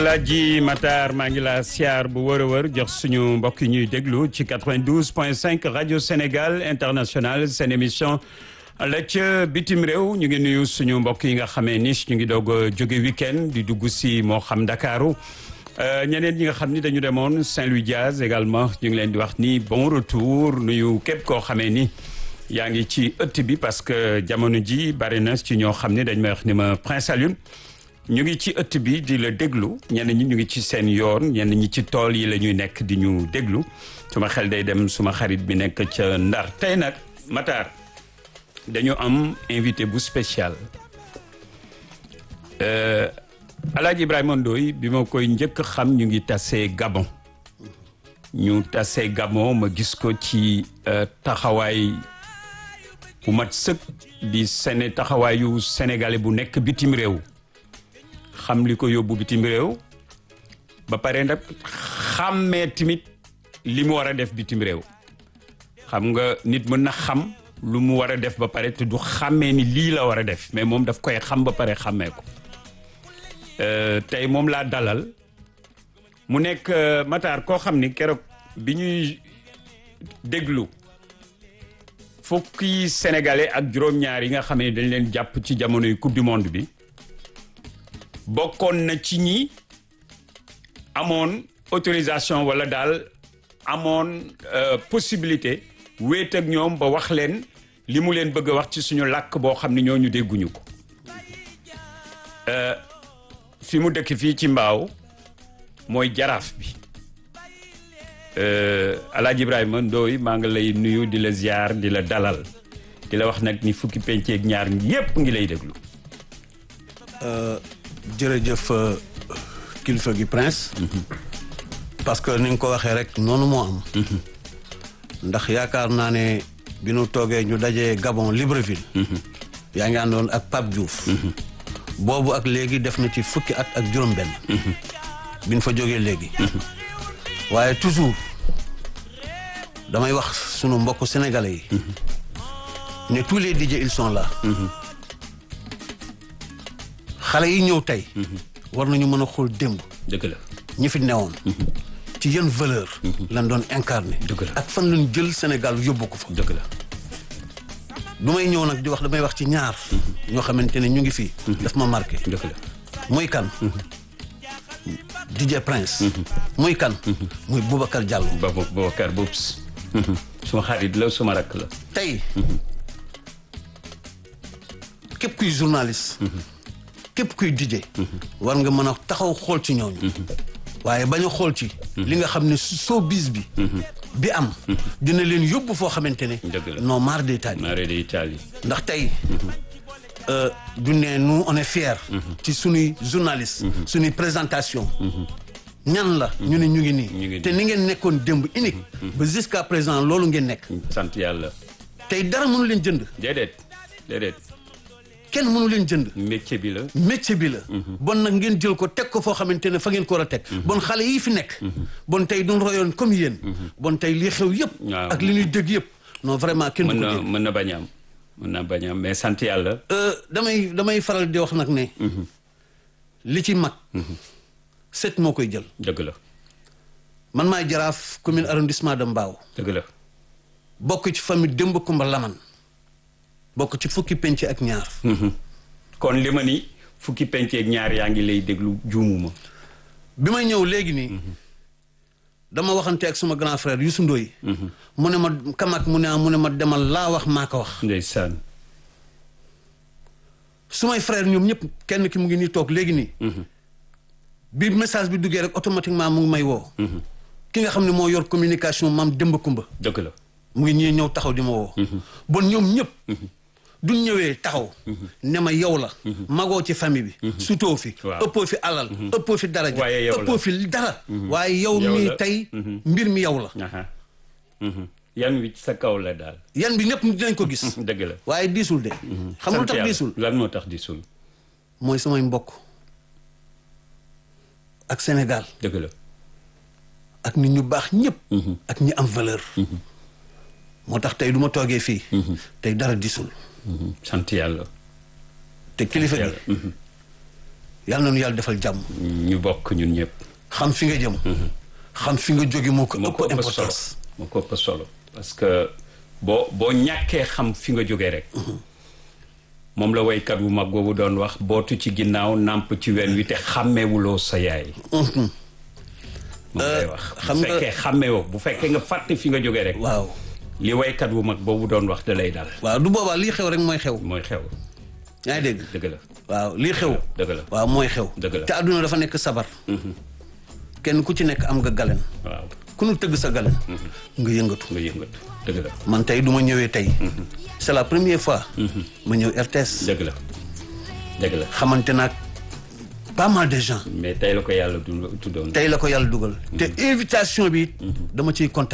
Alaaji Matar maa ngi la siyaar bu wër a wër jox suñu mbokk yi ñuy déglu ci 92 point 5 rajo Sénégal international seen émission la ca bitim réew ñu ngi nuyu suñu mbokk yi nga xamee ni ñu ngi doog a jóge week-end di dugg si moo xam Ndakaaru ñeneen ñi nga xam ni dañu demoon Saint-Louis Diaz également ñu ngi leen di wax ni bon retour nuyu képp koo xamee ni yaa ngi ci ëtt bi parce que jamono ji bari na ci ñoo xam ne dañ may wax ni ma Prince Alioune ñu ngi ci ëtt bi di la déglu ñenn ñi ñu ngi ci seen yoon ñenn ñi ci tool yi la ñuy nekk di ñu déglu suma xel day dem suma xarit bi nekk ca Ndar tey nag Matar dañu am invité bu spécial Alaaji Ibrahima Ndoye bi ma koy njëkk xam ñu ngi tasee Gabon ñu tasee Gabon ma gis ko ci taxawaay bu mat sëkk di sene taxawaayu sénégalais bu nekk bitim réew xam li ko yóbbu bitim réew ba pare nag xàmmee tamit li mu war a def bitim réew xam nga nit mën na xam lu mu war a def ba pare te du xàmmee ni lii la war a def mais moom daf koy xam ba pare xàmmee ko tey moom laa dalal mu nekk Matar koo xam ni keroog bi ñuy déglu fukki sénégalais ak juróom-ñaar yi nga xam ne dañ leen jàpp ci jamonoy coupe du monde bi bokkoon na ci ñi amoon autorisation wala daal amoon possibilité wéet ak ñoom ba wax leen li mu leen bëgg a wax ci suñu làkk boo xam ne ñooñu dégguñu ko fi mu dëkk fii ci mbaaw mooy jaraaf bi Alaaji Ibrahima Ndoye maa ngi lay nuyu di la ziar di la dalal di la wax nag ni fukki penceeg ñaar yépp ngi lay déglu jërëjëf kilifa gi prince parce que ni nga ko waxee rek noonu moo am ndax yaakaar naa ne bi nu toogee ñu dajee Gabon Libreville yaa ngi àndoon ak Pape Diouf boobu ak léegi def na ci fukki at ak juróom benn bi ñu fa jógee léegi waaye toujours damay wax sunu mbokk sénégalais yi ne tous les DJ ils sont là xale yi ñëw tey war nañu mën a xool démb dëgg la ñi fi newoon ci yenn valeur lan doon incarné dëgg la ak fan lañ jël Sénégal yóbbu ko fa dëgg la du may ñëw nag di wax damay wax ci ñaar ñoo xamante ne ñu ngi fii daf ma marqué dëgg la muy kan DJ Prince muy kan muy Boubacar Diallo Baba Babacar Boubs suma xarit la suma rakk la tey képp kuy journaliste képp kuy DJ war nga mën a taxaw xool ci ñooñu waaye bañ a xool ci li nga xam ne showbiz bi bi am dina leen yóbbu foo xamante ne Dëgg la. non marre d'Italie mare de Italie ndax tey du ne nous on est fier ci sunuy journaliste sunuy présentation ñan la ñu ne ñu ngi Ñu ngi nii nii. te ni ngeen nekkoon démb unique ba jusqu'à présent loolu ngeen nekk sant yàlla tey dara mënu leen jënd déedéet déedéet kenn mënu leen jënd métier bi la métier bi la bon nag ngeen jël ko teg ko foo xamante ne fa ngeen ko war a teg bon xale yii fi nekk bon tey duñ royoon comme yéen bon tey lii xew yëpp Waaw. ak li ñuy dégg yëpp non vraiment kenn mën du ko na dégg mën na bañ a am mën na bañ a am mais sant yàlla Euh, damay damay faral di wax nag ne li ci mag set moo koy jël dëgg la man maay jaraaf commune arrondissement de Mbao dëgg la bokk ci famille Demba Kumba Laman bokk ci fukki penc ak ñaar kon li ma ni fukki penceeg ñaar yaa ngi lay déglu juumuma bi may ñëw léegi nii dama waxante ak suma grand frère Youssou Ndoye mu ne ma kamak mu ne ah mu ne ma demal laa wax maa ko wax ndeysaan sumay frère ñoom ñëpp kenn ki mu ngi nii toog léegi nii bi message bi duggee rek automatiquement mu ngi may woo ki nga xam ne moo yor communication maam Demba Kumba dëgg la mu ngi ñëw ñëw taxaw di ma woo bon ñoom ñëpp duñ ñëwee taxaw ne ma yow la magoo ci famille bi sutoo fi Waaw. ëppoo fi alal ëppoo fi daraja Waaye yow la. ëppoo fi dara waaye yow Yow mii la. tey mbir mi yow la aha Mhm. yan wi sa kaw la daal yan bi ñëpp dinañ ko gis dëgg la waaye diisul de xam nga Sant lu tax yàlla. diisul lan moo tax diisul mooy samay mbokk ak Sénégal dëgg la ak nit ñu baax ñëpp ak ñi am valeur moo tax tey du ma toogee fii tey dara disul Mhm. sant yàlla te kilifa gi yàlla Mhm. yàlla na nu yàlla defal jàmm ñu bokk ñun ñëpp. xam fi nga jëm xam fi nga jóge moo ko moo ko ëpp ëpp solo importance moo ko ëpp solo parce que boo boo ñàkkee xam fi nga jógee rek. moom la waykat wu mag boobu doon wax bootu ci ginnaaw nàmp ci wen wi te xàmmeewuloo sa yaay. moom lay wax. xam bu nga- fekkee xàmmeewoo bu fekkee nga fàtte fi nga jógee rek. waaw li waykat wu mag boobu doon wax da lay dal. waaw du boobaa lii xew rek mooy xew mooy xew yaa ngi dégg dëgg la waaw lii xew dëgg la waaw mooy xew Dëgg la. te àdduna dafa nekk sabar kenn ku ci nekk am nga galen waaw ku nu tëgg sa galen nga yëngatu nga yëngatu dëgg la man tey du ma ñëwee tey c'est la première fois ma ñëw RTS dëgg la dëgg la xamante naag pas mal de gens mais tey la ko yàlla du tuddoon. tey la ko yàlla dugal te invitation bi dama ciy kontaan